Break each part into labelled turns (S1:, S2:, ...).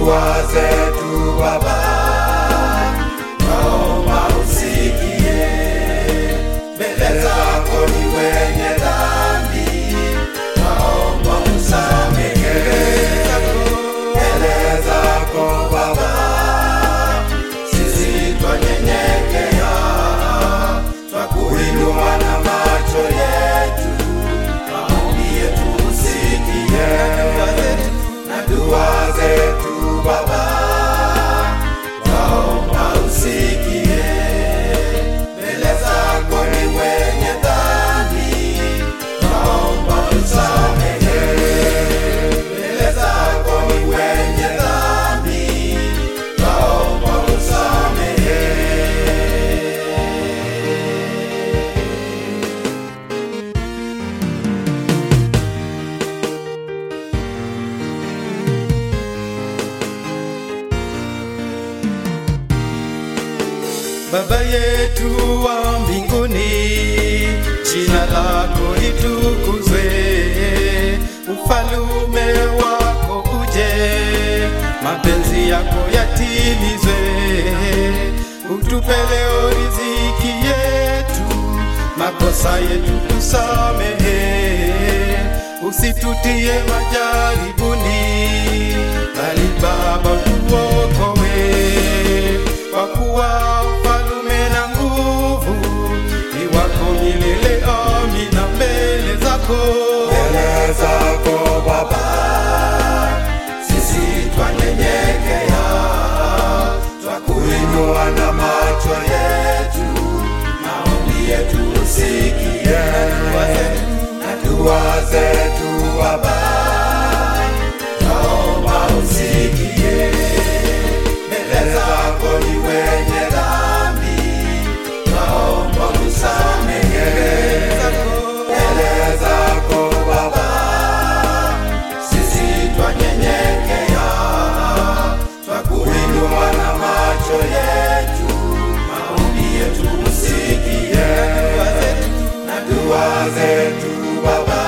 S1: dua zetu Baba, naomba usikie. Mbele zako ni wenye dhambi, naomba usamehe. Mbele zako Baba, sisi twanyenyekea, twakuinua na macho yetu, maombi yetu usikie, na dua zetu Baba, naomba usikie. Mbele zako ni wenye dhambi, naomba usamehe. Mbele zako ni wenye dhambi, naomba usamehe.
S2: Baba yetu wa mbinguni, jina lako litukuzwe, ufalume wako uje, mapenzi yako yatimizwe. Utupe leo riziki yetu, makosa yetu tusamehe, usitutie majaribuni, bali Baba tuokoe kwa kuwa ufalume na nguvu ni wako milele. Amina. Mbele zako
S1: Mbele zako Baba, sisi twanyenyekea, twakuinua na macho yetu, maombi yetu usikie, na dua zetu Baba, naomba usikie. Mbele zako ni wenye dhambi, naomba usamehe. Mbele zako Baba, sisi twanyenyekea, twakuinua na macho yetu, maombi yetu usikie, na dua zetu Baba,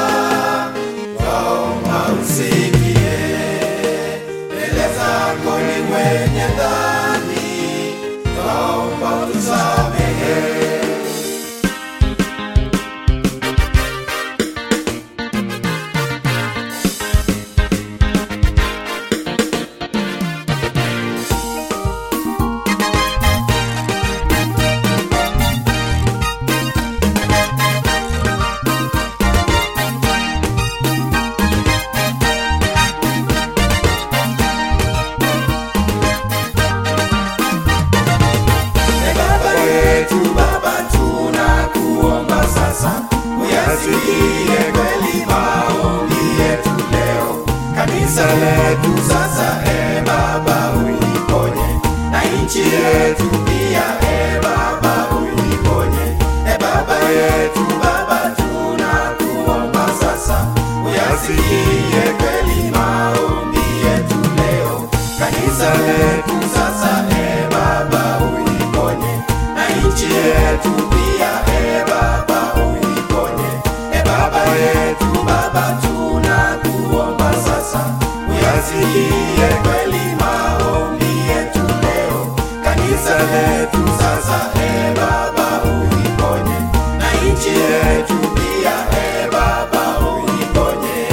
S1: naomba usikie. Mbele zako ni wenye dhambi, naomba usamehe. E Baba yetu, Baba tunakuomba sasa, uyasikie kweli maombi yetu leo. Kanisa letu sasa, e Baba uliponye, na nchi yetu pia, e Baba uliponye. E Baba yetu, Baba tunakuomba sasa, uyasikie kweli maombi yetu leo. Kanisa letu sasa, e Baba uliponye, na nchi yetu pia, e Baba uliponye. E Baba yetu, Baba tunakuomba sasa, uyasikie kweli maombi yetu leo. Kanisa letu sasa, e Baba uliponye, na nchi yetu pia, e Baba uliponye.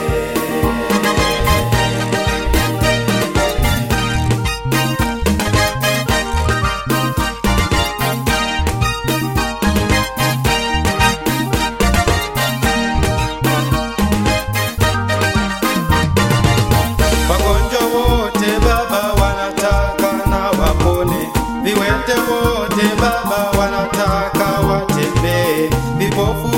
S2: wagonjwa wote Baba wanataka na wapone, viwete wote Baba wanataka watembee, vipofu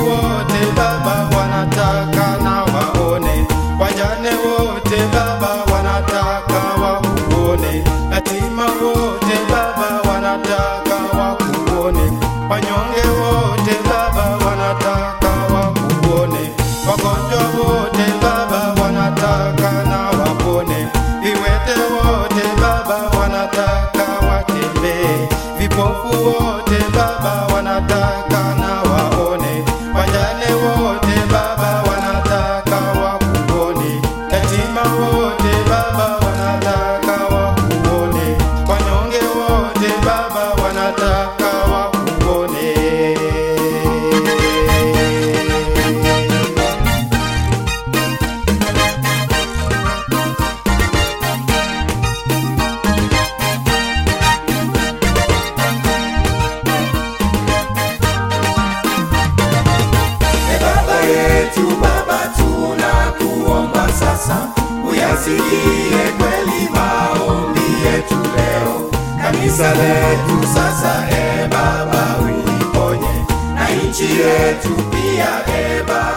S1: uyasikie kweli maombi yetu leo. Kanisa letu sasa, e Baba uiponye, na nchi yetu pia, e Baba